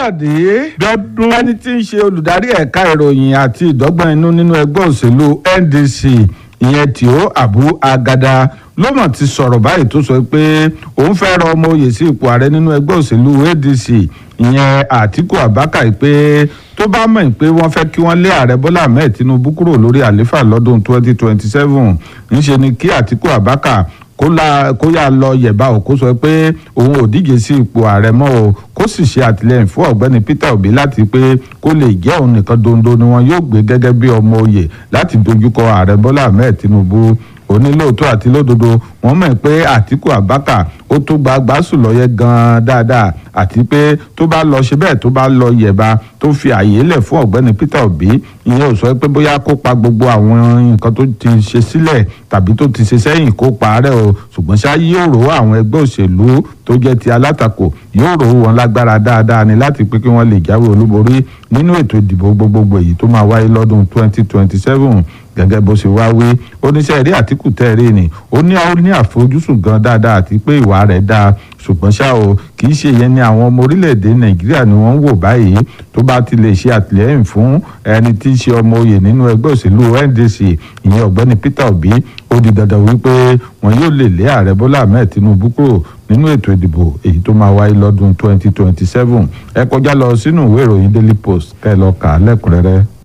káyọ̀dé dọ́dún ẹni tí ń ṣe olùdarí ẹ̀ka ìròyìn àti ìdọ́gbọ́n inú nínú ẹgbẹ́ òṣèlú ndc ìyẹn tìó abu agada ló mọ̀ ti sọ̀rọ̀ báyìí tó sọ pé òun fẹ́ rọ ọmọ oyè sí ipò ààrẹ nínú ẹgbẹ́ òṣèlú adc ìyẹn àtíkù abaka pé tó bá mọ̀ pé wọ́n fẹ́ kí wọ́n lé ààrẹ bọ́lá ahmed tinubu kúrò lórí àlééfà lọ́dún 2027 ńṣe ni kí àtíkù abaka kó la kó yà lọ yẹ̀bá o kó sọ pé òun ò díje sí ipò ààrẹ mọ́ o kó sì ṣe àtìlẹ́yìn fún ọ̀gbẹ́ni peter obi láti pé kó lè jẹ́ òun nìkan dondo ni wọn yóò gbé gẹ́gẹ́ bí ọmọ oyè láti dojúkọ ààrẹ bọ́lá ahmed tinubu onílòótọ́ àti lódodo wọ́n mọ̀ pé àtìkù abaka ó tó gba gbásù lọ́yẹ gan-an dáadáa àti pé tó bá lọ ṣe bẹ́ẹ̀ tó bá lọ yẹ̀bá tó fi àyè lẹ̀ fún ọ̀gbẹ́ni peter obi ìyẹn ò sọ pé bóyá kó pa gbogbo àwọn nǹkan tó ti ṣe sílẹ̀ tàbí tó ti ṣe sẹ́yìn kó parẹ́ o ṣùgbọ́n ṣá yóò rò àwọn ẹgbẹ́ òṣèlú tó jẹ́ ti alátakò yóò rò wọn lágbára dáadáa ni láti pé kí wọ́n lè jáwé olúborí nínú ètò ìdìbò gbogbogbò èyí tó máa wáyé lọ́dún 2027 gẹ́gẹ́ bó ṣe wá wí oníṣẹ́ eré àtìkù tẹ́ẹ̀rẹ́ ni ó ní ó ní àfojúsùn gan dáadáa àti pé ìwà rẹ̀ dáa ṣùgbọ́n ṣá o kì í ṣe yẹn ni àwọn ọmọ orílẹ̀-èdè nàìjíríà ni wọ́n ń wò báyìí tó bá ti lè ṣe àtìlẹ́yìn fún ẹni tí í ṣe ọmọ oyè nínú ẹgbẹ́ òṣèlú ndc ìyẹn ọ̀gbẹ́ni peter obi ó di dandan wípé wọn yóò lè lé ààrẹ bọ́lá ahmed tinubu kúrò nínú ètò ìdìbò èyí tó máa wáyé lọ́dún 2027 ẹ kọjá lọ sínú ìwé ìròyìn daily post kẹ́ ẹ lọ kà á lẹ́kùnrẹ́rẹ́.